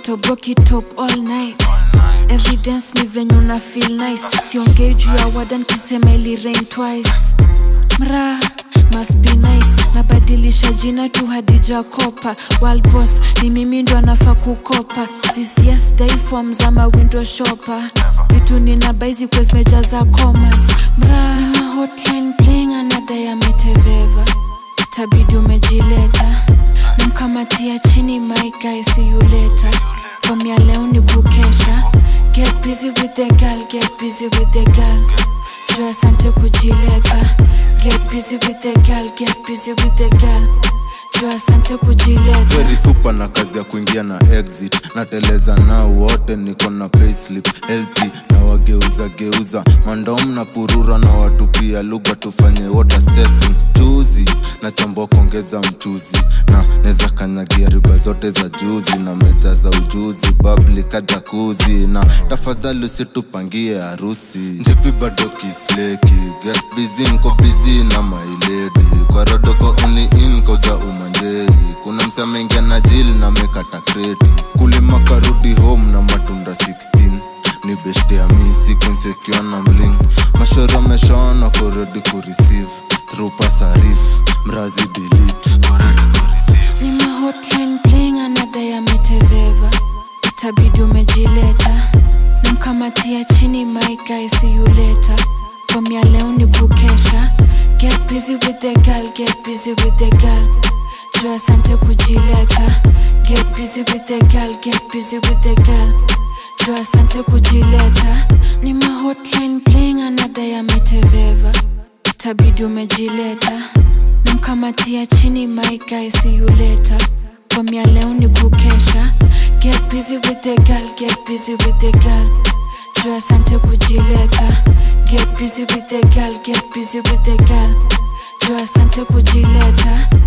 nitoboki top all night evidence ni venye una feel nice siongei juu ya wadan kisema ili rain twice mra must be nice nabadilisha jina tu hadija kopa World boss ni mimi ndo anafaa kukopa this yes day forms ama window shopper vitu nina baizi kwa zimejaza commas mra nina hotline playing anadai ameteveva tabidi umejileta namkamatia chini my guy see you later from ya leo ni kukesha get busy with the girl get busy with the girl juu asante kujileta get busy with the girl get busy with the girl juu asante kujileta very super na kazi ya kuingia na exit nateleza nao wote niko na payslip healthy na wageuza geuza mandom na purura na watu pia lugha tufanye waters testing chuzi na chambua kuongeza mchuzi na neza kanyagia riba zote za juzi na meja za ujuzi babli kajakuzi na tafadhali usitupangie harusi njipi bado kisleki get busy nko busy na mailedi kwa rodoko only in koja umanjei kuna msamengia na jili na mekata kreti kulima karudi home na matunda 16 ni beshte ya mi sequencekiwa na mling mashoro ameshaona kuredi kureceive through pasarif mrazi delete nina hotline playing anadai ameteveva itabidi umejileta namkamatia chini my guy see you later from ya leo ni kukesha get busy with the girl get busy with the girl juu asante kujileta get busy with the girl get busy with the girl juu asante kujileta ni ma hotline playing anadai ameteveva itabidi umejileta namkamatia chini my guy see you later from ya leo ni kukesha get busy with the girl get busy with the girl juu asante kujileta get busy with the girl get busy with the girl juu asante kujileta